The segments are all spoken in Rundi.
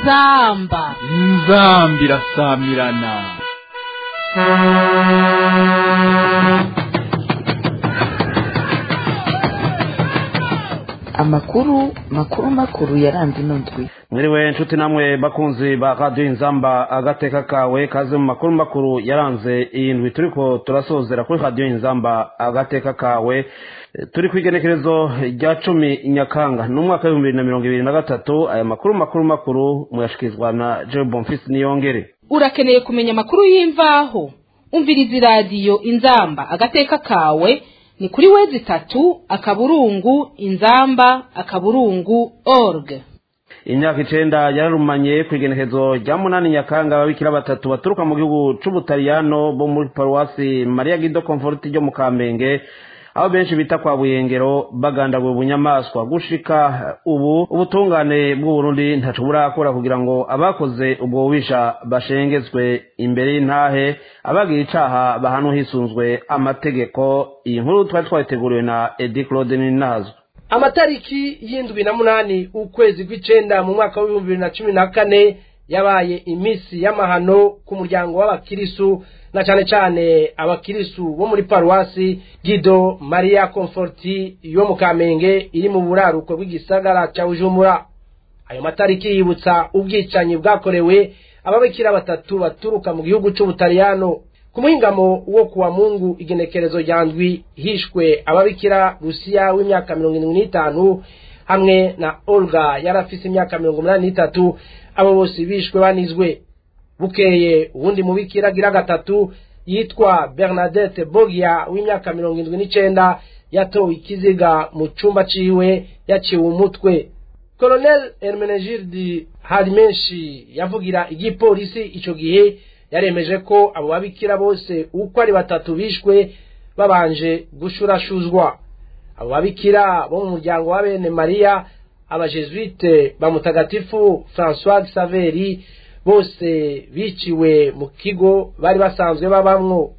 inzamba inzambi irasamirana amakuru makuru makuru yaranze ino ndwi mwiriwe nshuti namwe bakunzi ba radiyo inzamba agateka kawe kaze mu makuru makuru yaranze iyi ndwi turiko turasozera kuri radiyo inzamba agateka kawe turi ku igenekerezo rya cumi nyakanga n'umwaka w'ibihumbi bibiri na mirongo ibiri na gatatu aya makuru makuru makuru muyashikirizwa na joe bonfisi niyongere urakeneye kumenya amakuru y'imvaho umviriza iradiyo inzamba agateka kawe ni kuri wezi itatu akaburungu inzamba akaburungu org imyaka icenda yararumanye ku igenekezo rya munani nyakanga ababikira batatu baturuka mu gihugu c'ubutaliyano bo muri paruwasi mariya gido komforti ryo mu kamenge aho benshi bita kwa buyengero bagandaguye ubunyamaswa gushika ubu ubutungane bw'uburundi ntaco burakora kugira ngo abakoze ubwo bubisha bashengezwe imbere y'intahe abagira icaha bahanwe hisunzwe amategeko iyi nkuru twari twayiteguriwe na edi claude ninazwe amatariki y'indwi na munani ukwezi kw'icenda mu mwaka w'ibihumbi bibiri na cumi na kane yabaye iminsi y'amahano ku muryango w'abakirisu na cane cane abakirisu bo muri paruwasi gido maria comforti yo mu kamenge iri mu buraruko bw'igisagara ca bujumbura ayo matariki yibutsa ubwicanyi bwakorewe ababikira batatu baturuka mu gihugu c'ubutaliyano ku muhingamo wo kuwa mungu igenekerezo rya ndwi hishwe ababikira rusiya w'imyaka mirongo irindwi n'itanu hamwe na olga yari afise imyaka mirongo umunani n'itatu abo bose bishwe banizwe bukeye uwundi mubikira agira gatatu yitwa bernadette bogia w'imyaka mirongo indwi n'icenda yatowe ikiziga mu cumba ciwe yaciwe umutwe colonel hermenegilde harimenshi yavugira igipolisi ico gihe yaremeje ko abo babikira bose uko ari batatu bishwe babanje gushurashuzwa abo babikira bo mu muryango wa bene mariya abajesuite ba mutagatifu francois saveri bose biciwe mu kigo bari basanzwe babamwo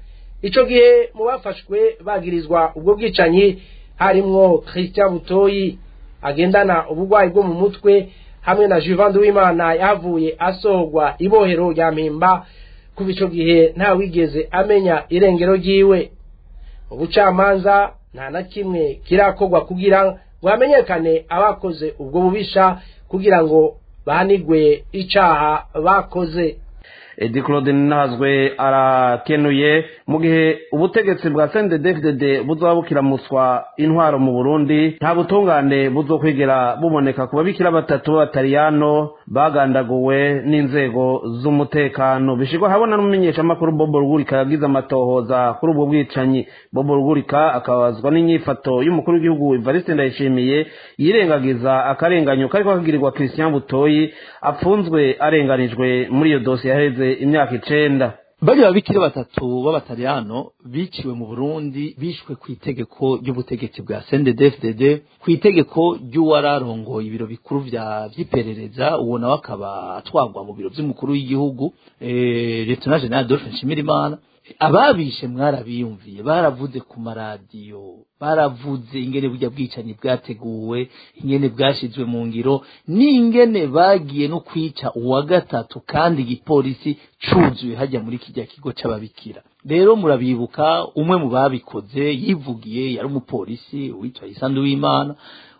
ico gihe mu bafashwe bagirizwa ubwo bwicanyi harimwo christian butoyi agendana ubugwayi bwo mu mutwe hamwe na Juvan Uwimana yahavuye asohorwa ibohero rya mpimba kuva ico gihe nta wigeze amenya irengero ryiwe mu bucamanza nta na kimwe kirakorwa kugira ngo hamenyekane abakoze ubwo bubisha kugira ngo bahanigwe icaha bakoze edi claude nazwe arakenuye mu gihe ubutegetsi bwa cndfdd buzoba bukiramuswa intwaro mu burundi nta butungane buzokwigera buboneka ku babikira batatu b'abataliyano bagandaguwe n'inzego z'umutekano bishirwa habona n'umumenyeshamakuru bobo rugurika yagize amatohoza kuri ubwo bwicanyi bobo rugurika akabazwa n'inyifato y'umukuru w'igihugu evariste ndayishimiye yirengagiza akarenganyo kariko kagirirwa christian butoyi apfunzwe arenganijwe muri iyo dosiye yaheze imyaka icenda bari babikira batatu b'abataliyano biciwe mu burundi bishwe ku itegeko ry'ubutegetsi bwa cnddfdd ku itegeko ry'uwararongoye ibiro bikuru vya vy'iperereza uwo nawe akaba atwagwa mu biro vy'umukuru w'igihugu eh, lieutenant general adolphe nshimirimana ababishe mwarabiyumviye baravuze ku maradiyo baravuze ingene burya bwicanyi bwateguwe ingene bwashizwe mu ngiro n'ingene bagiye no kwica uwa gatatu kandi igipolisi cuzuye hajya muri kijya kigo c'ababikira rero murabibuka umwe mu babikoze yivugiye yari umupolisi witwa isandu w'imana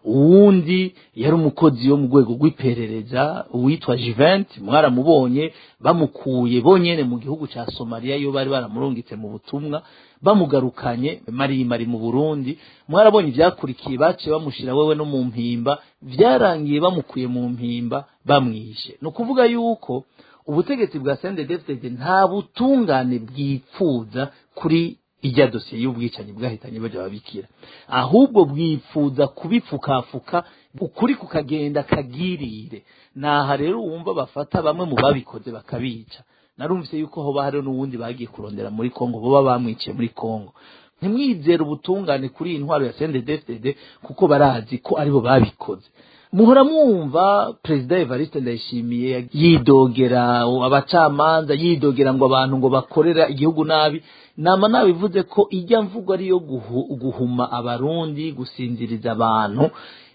uwundi yari umukozi wo mu rwego rw'iperereza uwitwa Juvent mwaramubonye bamukuye bonyene mu gihugu ca Somalia yo bari baramurungitse mu butumwa bamugarukanye marimari mu Burundi mwarabonye ivyakurikiye baciye bamushira wewe no mu mpimba vyarangiye bamukuye mu mpimba bamwishe no kuvuga yuko ubutegetsi bwa CNDD-FDD nta butungane bwipfuza kuri ijya dosiye y'ubwicanyi bwahitanye baja babikira ahubwo bwifuza kubipfukafuka ukuri kukagenda kagirire naha rero wumva bafata bamwe mu babikoze bakabica narumvise yuko hoba hariho n'uwundi bagiye kurondera muri kongo boba bamwiciye muri kongo ntimwizere ubutungane kuri iyi ntwaro ya CNDD-FDD kuko barazi ko aribo babikoze muhora mwumva perezida evariste ndayishimiye yidogera abacamanza yidogera ngo abantu ngo bakorera igihugu nabi nama nabivuze ko ijya mvugo ariyo guhu, guhuma abarundi gusinziriza abantu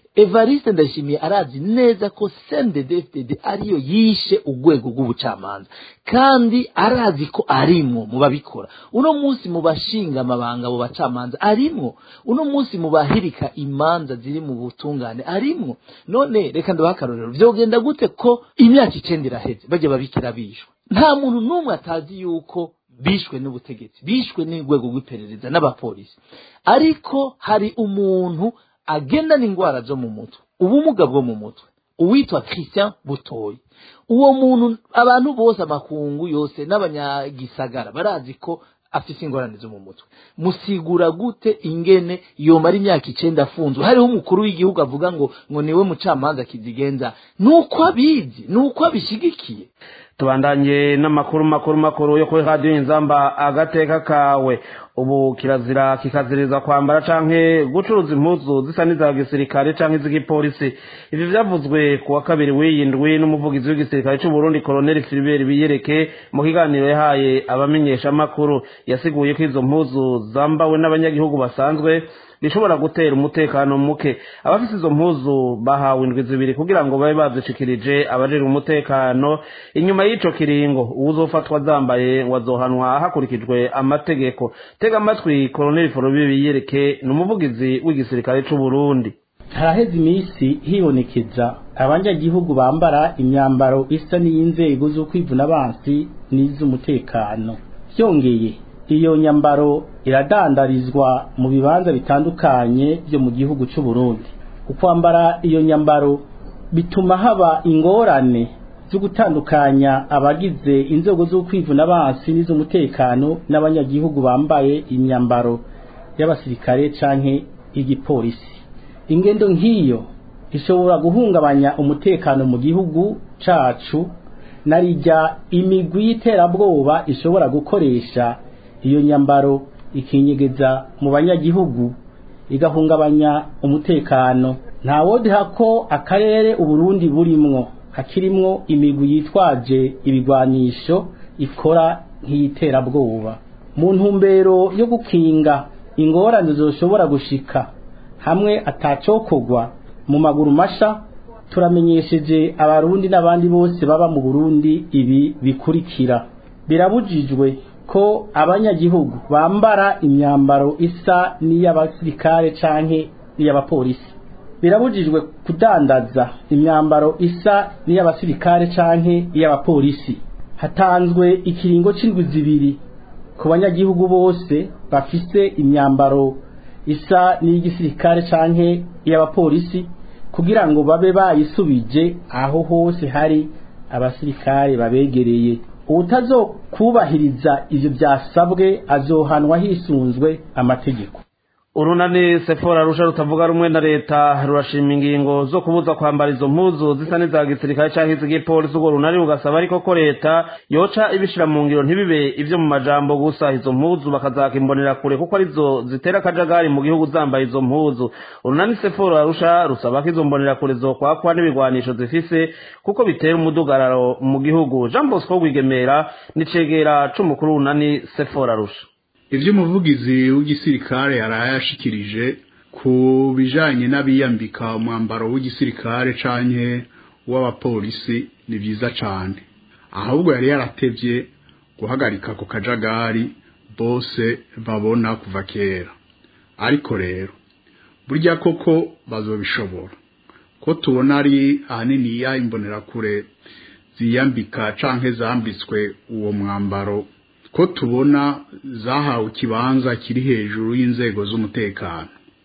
evariste ndayishimiye arazi neza ko cndfdd ariyo yishe urwego rw'ubucamanza kandi arazi ko arimwo mu babikora uno munsi mu bashinga amabanga abo bacamanza arimwo uno munsi mu bahirika imanza ziri mu butungane arimwo none reka ndabaha akarorero vyogenda gute ko imyaka icenda iraheze bajya babikira bishwe nta muntu n'umwe atazi yuko bishwe n'ubutegetsi bishwe n'urwego rw'iperereza n'abapolisi ariko hari umuntu agendana indwara zo mu mutwe ubumuga bwo mu mutwe uwitwa christian butoyi uwo muntu abantu bose amakungu yose n'abanyagisagara barazi ko afite ingorane zo mu mutwe musigura gute ingene yomara imyaka icenda afunzwe hariho umukuru w'igihugu avuga ngo ngo niwe mucamanza kizigenza nuko abizi nuko abishigikiye tubandanye n'amakuru makuru makuru yo kuri radiyo inzamba agateka kawe ubu kirazira kikaziriza kwambara canke gucuruza impuzu zisa n'iza gisirikare canke iz'igipolisi ivi vyavuzwe ku wa kabiri w'iyi ndwi n'umuvugizi w'igisirikare c'uburundi koloneli filibert biyereke mu kiganiro yahaye abamenyeshamakuru yasiguye ko izo mpuzu zambawe n'abanyagihugu basanzwe bishobora gutera umutekano muke abafite izo mpuzu bahawe indwi zibiri kugira ngo babe bazishikirije abajejwe umutekano inyuma y'ico kiringo uwuzofatwa zambaye ngo azohanwa hakurikijwe amategeko tega amatwi koloneli forobi biyereke ni umuvugizi w'igisirikare c'uburundi haraheze iminsi hibonekeza abanyagihugu bambara imyambaro isa n'iy'inzego z'ukwivuna abansi n'iz'umutekano byongeye iyo nyambaro iradandarizwa mu bibanza bitandukanye byo mu gihugu cy'u Burundi ukwambara iyo nyambaro bituma haba ingorane zo gutandukanya abagize inzego z'ukwivuna abansi n'iz'umutekano n'abanyagihugu bambaye imyambaro y'abasirikare canke igipolisi ingendo nk'iyo ishobora guhungabanya umutekano mu gihugu cacu narijya imigwi y'iterabwoba ishobora gukoresha iyo nyambaro ikinyegeza mu banyagihugu igahungabanya umutekano nta wodiha ko akarere uburundi burimwo hakirimwo imigwi yitwaje ibigwanisho ikora nk'iyiterabwoba mu ntumbero yo gukinga ingorane zoshobora gushika hamwe atacokorwa mu maguru masha turamenyesheje abarundi n'abandi bose baba mu burundi ibi bikurikira birabujijwe ko abanyagihugu bambara imyambaro isa n'iy'abasirikare canke n'iy'abapolisi birabujijwe kudandaza imyambaro isa n'iy'abasirikare canke iy'abapolisi hatanzwe ikiringo c'indwi zibiri ku banyagihugu bose bafise imyambaro isa n'iy'igisirikare canke iy'abapolisi kugira ngo babe bayisubije aho hose hari abasirikare babegereye ubutazokubahiriza ivyo byasabwe azohanwa hisunzwe amategeko urunani sefora rusha rutavuga rumwe na leta rurashima ingingo zo kubuza kwambara izo mpuzu zisa n'iza gisirikare canke iz'igipolisi urwo runani rugasaba ariko ko leta yoca ibishira mu ngiro ntibibe ivyo mu majambo gusa izo mpuzu bakazakimbonera kure kuko arizo zitera akajagari mu gihugu zambaye izo mpuzu urunani sefora rusha rusaba ko izo mbonera kure zokwakwa n'ibigwanisho zifise kuko bitera umudugararo mu gihugu jean bosco rwigemera nicegera c'umukuru w'urunani sefora rusha ivyo umuvugizi w'igisirikare yarayashikirije ku bijanye n'abiyambika umwambaro w'igisirikare canke w'abapolisi ni vyiza cane ahubwo yari yaratevye guhagarika ku kajagari bose babona kuva kera ariko rero burya koko bazobishobora ko tubona ari ahaniniya imbonerakure ziyambika canke zambitswe uwo mwambaro ko tubona zahawe ikibanza kiri hejuru y'inzego z'umutekano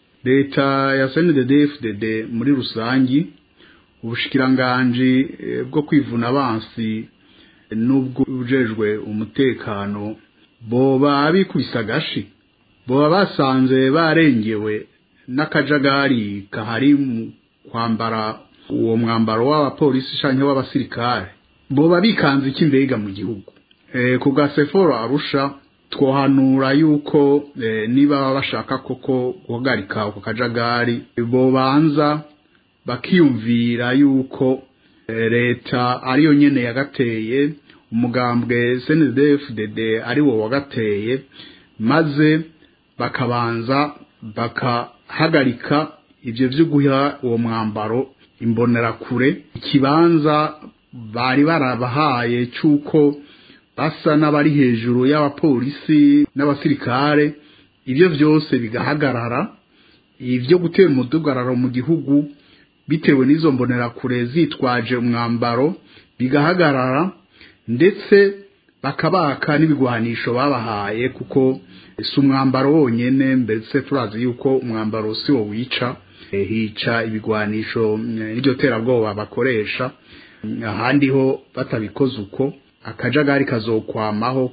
leta ya CNDD-FDD muri rusangi ubushikiranganji bwo kwivuna abansi n'ubwo ujejwe umutekano boba bikubise agashi boba basanze barengewe n'akajagari kahari mu kwambara uwo mwambaro w'abapolisi canke w'abasirikare boba bikanze iki mbega mu gihugu ku bwa seforo arusha twohanura yuko niba bashaka koko guhagarika ako kajagari bobanza bakiyumvira yuko leta ariyo nyene yagateye umugambwe CNDD-FDD ari wo wagateye maze bakabanza bakahagarika ivyo vyo guha uwo mwambaro imbonerakure ikibanza bari barabahaye c'uko basa n'abari hejuru y'abapolisi n'abasirikare ibyo byose bigahagarara ibyo gutera umudugararo mu gihugu bitewe n'izo mbonerakure zitwaje umwambaro bigahagarara ndetse bakabaka n'ibigwanisho babahaye kuko si umwambaro wonyine mbese turazi yuko umwambaro si wo wica hica ibigwanisho n'iryo terabwoba bakoresha ahandi ho batabikoze uko akajagari kazokwamaho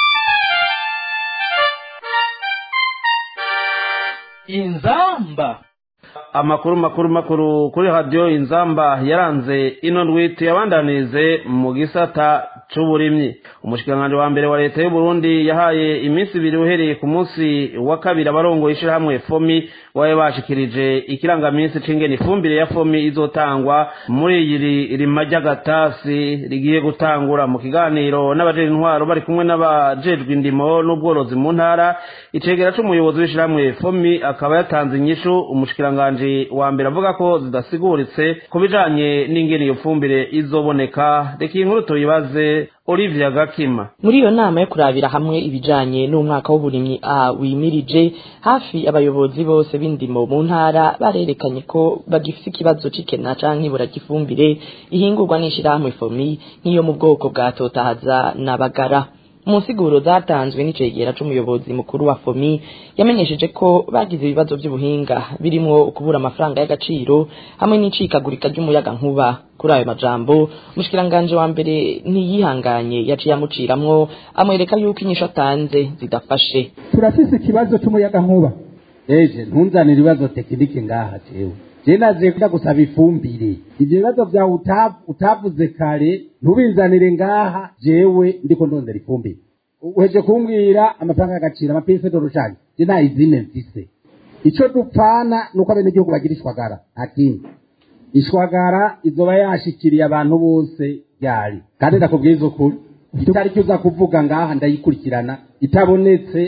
inzamba amakuru makuru makuru kuri radiyo inzamba yaranze ino ndwite yabandanize mu gisata c'uburimyi umushikiranganji wa mbere wa leta y'u Burundi yahaye iminsi ibiri uhereye ku munsi wa kabiri abarongoye ishirahamwe fomi wabe bashikirije ikirangaminsi c'ingene ifumbire ya fomi izotangwa muri iri rima ry'agatasi rigiye gutangura mu kiganiro n'abajejwe intwaro bari kumwe n'abajejwe indimo n'ubworozi mu ntara icegera c'umuyobozi w'ishirahamwe fomi akaba yatanze inyishu umushikiranganji wa mbere avuga ko zidasiguritse ku bijanye n'ingene iyo fumbire izoboneka reka iyi nkuru tuyibaze Olivia Gakima muri iyo nama yo kurabira hamwe ibijanye n'umwaka w'uburimyi a wimirije hafi abayobozi bose b'indimo mu ntara barerekanye ko bagifise ikibazo c'ikena canke ibura ry'ifumbire ihingurwa n'ishirahamwe fomi nk'iyo mu bwoko bwa totahaza na bagara mu nsiguro zatanzwe n'icegera c'umuyobozi mukuru wa fomi yamenyesheje ko bagize ibibazo vy'ubuhinga birimwo ukubura amafaranga y'agaciro hamwe n'icikagurika ry'umuyaga nkuba kuri ayo majambo umushikiranganje wa mbere ntiyihanganye yaciye amuciramwo amwereka yuko inyisho atanze zidafashe turafise ikibazo c'umuyaga nkuba eje ntunzanire ibibazo tekinike ngaha jewe je naje kuja gusaba ifumbire ivyo bibazo vyawe utavuze kare ntubinzanire ngaha jewe ndiko ndondera ifumbire uheje kumbwira amafaranga y'agaciro amapese dorushanye je nta izine mfise ico dupfana nuko abenegihugu bagira ishwagara nta kindi ishwagara izoba yashikiriye abantu bose ryari kandi ndakubwiza ukuri itariki uza kuvuga ngaha ndayikurikirana itabonetse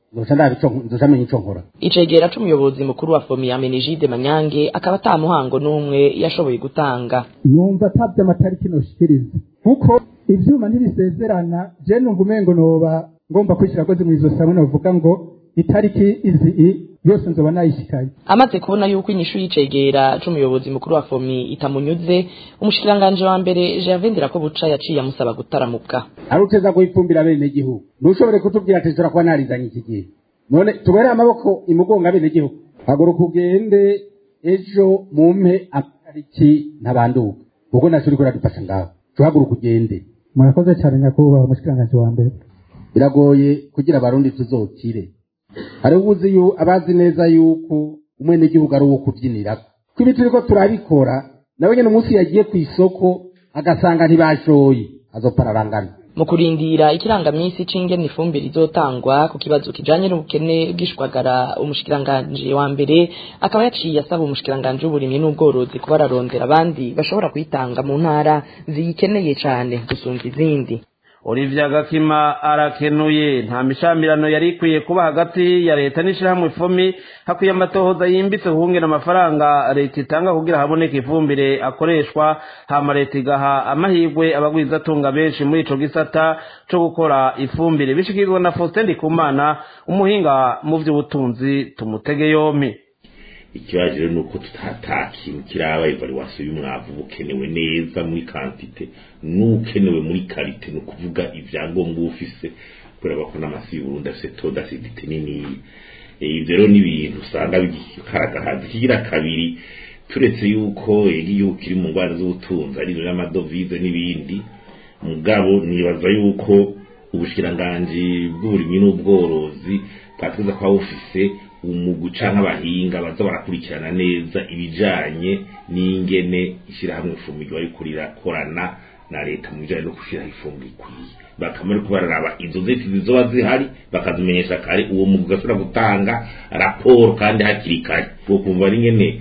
nzoca menya ico nkora icegera c'umuyobozi mukuru wa fomi amenegide manyange akaba ata muhango n'umwe yashoboye gutanga numva atabye amatariki noshikiriza kuko ivyuma ntibisezerana je numva umengo noba ngomba kwishira koze mw'izosi hamwe novuga ngo itariki izi yose nzoba nayishikaye amaze kubona yuko inyishu y'icegera c'umuyobozi mukuru wa fomi itamunyuze umushikiranganje wa mbere Gervais ko buca yaciye amusaba gutaramuka aruteza kuyifumbira bene gihugu ntushobore kutubwira ati turakuba narizanye iki gihe none tubere amaboko imugonga bene gihugu haguruka ugende ejo mumpe amatariki ntabanduka kuko naco uriko uradufasha ngaho tuhaguruka ugende murakoze cyane nyakubahwa umushikiranganje wa mbere biragoye kugira abarundi tuzokire hari ubuzi abazi neza yuko umwenegihugu ari uwo kubyinirako ko ibi turiko turabikora nawe nyene umunsi yagiye ku isoko agasanga ntibashoye azopararangana mu kurindira ikirangaminsi c'ingene ifumbire izotangwa ku kibazo kijanye n'ubukene bw'ishwagara umushikiranganje wa mbere akaba yaciye asaba umushikiranganje w'uburimyi n'ubworozi kuba ararondera abandi bashobora kuyitanga mu ntara ziyikeneye cane gusumva izindi Olivia Gakima arakenuye nta mishamirano yari ikwiye kuba hagati ya leta n'ishirahamwe fomi hakwiye amatohoza yimbitse kuhungera amafaranga leta itanga kugira haboneke ifumbire akoreshwa hama leta igaha amahirwe abagwizatunga benshi muri ico gisata co gukora ifumbire bishikirwa na Faustin Ndikumana umuhinga mu vy'ubutunzi tumutege yompi ikibazo rero ni uko tutata kintu kiraba evaluation y'umwavu bukenewe neza muri kantite n'ukenewe muri karite ni ukuvuga ibyangombwa ufise kubera ko n'amasi y'uburundi afise taux d'acidité nini ivyo rero ni ibintu usanga bikaragahaza ikigira kabiri turetse yuko igihugu kiri mu ngwara z'ubutunzi ari n'amadovize n'ibindi mugabo nibaza yuko ubushikiranganji bw'uburimyi n'ubworozi bwatwiza kuba bufise umugu canke abahinga baza barakurikirana neza ibijanye n'ingene ishirahamwe ifumbire bariko rirakorana na leta mu bijanye no gushiraho ifumbire ikwiye bakamara ko bararaba izo ziti zizoba zihari bakazimenyesha kare uwo mugu ugashobora gutanga raporo kandi hakiri kare uwo kumva ari ngene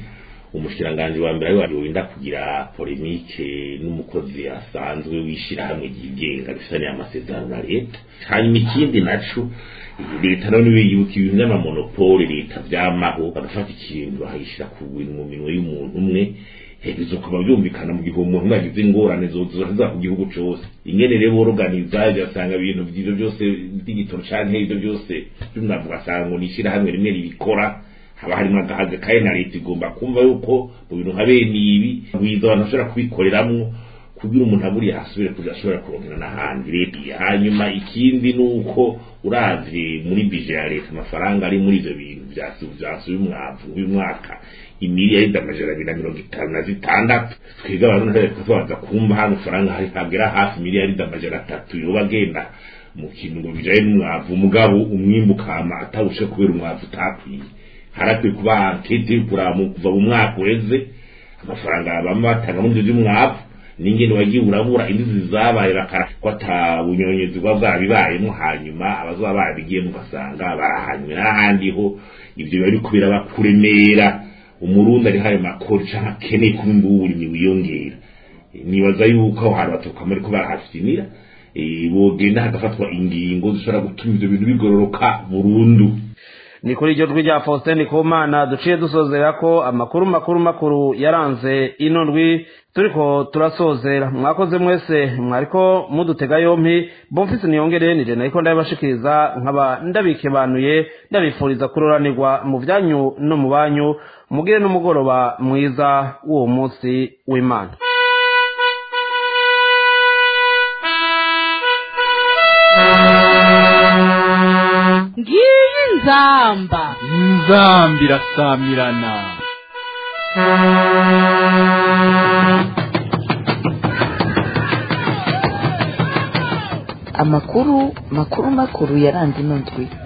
umushikiranganji wa mbere ariwe wenda kugira polemike n'umukozi asanzwe w'ishirahamwe ryigenga rifitaniye amasezerano na leta hanyuma ikindi naco leta none biyuka ibintu by'amamonopole leta vyamaho bagafata ikintu bakagishira ku bintu mu minwe y'umuntu umwe bizokuba byumvikana mu gihe umuntu umwe yagize ingorane zoza ku gihugu cose ingene rero boroganiza ugasanga ibintu vy'ivyo byose digitoro canke ivyo byose by'umwavu ugasanga ngo ni ishirahamwe rimwe ribikora haba harimo agahaga kandi na leta igomba kumva yuko mu bintu nka bene ibi biza abantu bashobora kubikoreramwo kugira umuntu aburiye asubire kuja ashobora kurongera n'ahandi leta hanyuma ikindi ni uko uravye muri bije ya leta amafaranga ari muri ivyo bintu vyasuye umwavu uyu mwaka imiliyaridi amajana abiri na mirongo itanu na zitandatu twebwe abantu ntareka tubanza kumva hano faranga hari hagera hafi miliyaridi amajana atatu yoba agenda mu kintu ngo bijaye n'umwavu umugabo umwimbu ukama atarushe kubera umwavu utakwiye harakwiye kuba ankete kuraba kuva mu mwaka uheze amafaranga bamwe batanga muri ivyo vy'umwavu n'ingene wagiye urabura indizi zabaye bakara ko ata bunyonyezi bwa bwabibayemo hanyuma abazoba barabigiyemo ugasanga barahanywe n'ahandi ho ivyo biba biriko birabakuremera umurundi ari hayo makori canke akeneye kuba imbubu uburimyi wiyongera nibaza yuko aho hantu baturuka muri ko barahafinira bogenda hagafatwa ingingo zishobora gutuma ivyo bintu bigororoka burundu ni kuri iryo jwi rya faustin kumana duciye dusozera ko amakuru makuru makuru yaranze ino ndwi turiko turasozera mwakoze mwese mwariko mudutega yompi bomfise niyongere nije nariko ndabibashikiriza nkaba ndabikebanuye ndabifuriza kuroranirwa mu vyanyu no mu banyu mugire n'umugoroba mwiza w'uwo munsi w'imana ngiyi nzamba inzambi irasamirana amakuru makuru makuru yaranze ino ndwi